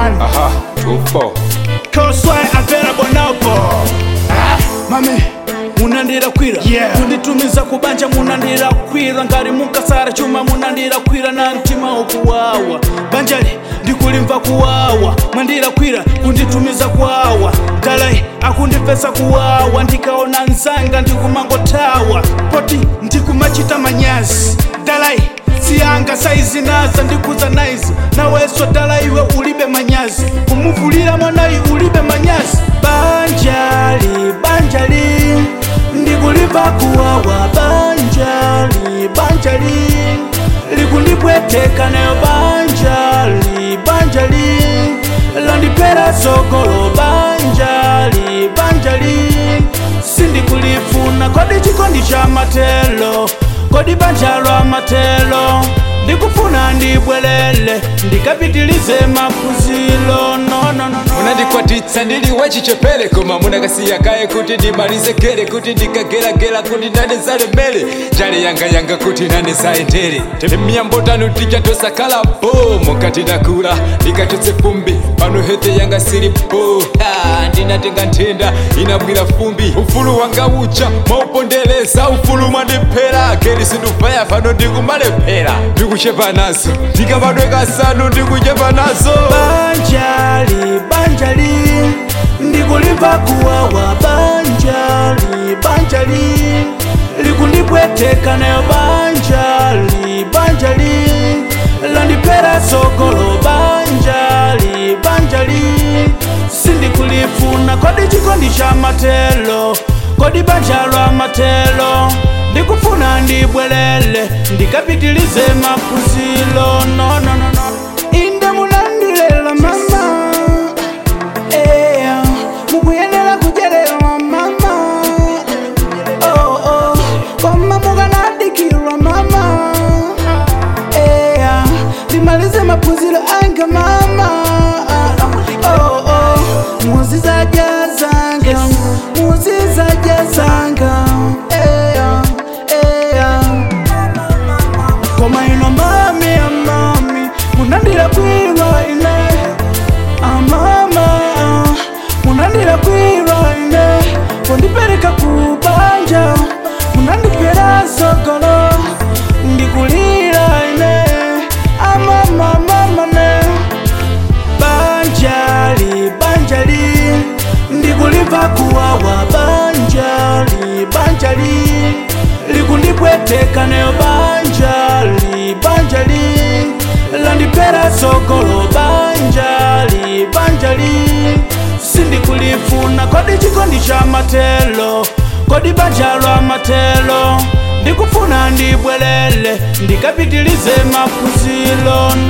one. aha tupo Cosway available now, boy. Mami, munandira kwira Yeah. kunditumiza kubanja munandira kwira ngari munkasara chuma munandira kwira na mtima ukuwawa banjali ndikulimva kuwawa mwandira kwira kunditumiza kuwawa dalai akundipesa kuwawa ndikaona nzanga ndikumangotawa poti ndikumachita manyazi dalai siyanga saizi naza ndikuza naizi naweswa dala iwe ulibe manyazi kumuvulira mwanayi ulibe manyazi banjali banjali ndikulimva kuwawa banjali banjali likundipweteka nayo banjali banjali landipera sogolo banjali banjali sindikulifuna kodi chikondi cha matelo kodi banja lwa matelo ndikufuna ndibwelele ndikapitilize maphunziro no, no, no, no. munandikwatitsa ndili wachichepere koma munakasiya kaye kuti ndimalize gere kuti ndikageragera kuti nane zalemere njale yangayanga kuti nane zayendere temiyambotano tijatosakhala bo mukati ndakula ndikachotse fumbi pano hete yanga sili bo Ha, ndinatenga nthenda inabwira fumbi ufulu wanga ucha maupondereza ufulu mwandiphera geri sindufaya pano ndikumalephera ndikuchepa nazo ndikabadwe kasanu ndikuchepa nazo banjali banjali ndikulimva kuwawa banjali banjali likundipweteka nayo banjali banjali landipera sogolo banjali banjali sindikulifuna kodi chikondi cha matelo kodi banja lwa matelo ndikufuna ndibwelele ndikapitilize maphunziro no, no, no, no. inde munandilela mama eya mukuyenera kujerera mama oh, oh. koma mukanadikirwa mama eya ndimalize maphunziro anga mama oh, oh. muzizajazanga muzizajazanga eya eya koma ino mami amami munandira kwirwa ine amama munandira kwirwa ine kundipereka kubanja munandipera sogolo ndikulira ine amamamamane banjali banjali ndikulimva kuwawa banjali banjali likundipweteka nayo banjali banjali landipera sogolo banjali banjali sindikulifuna kodi chikondi cha matelo kodi banja lwa matelo ndikufuna ndibwelele ndikapitilize maphunziro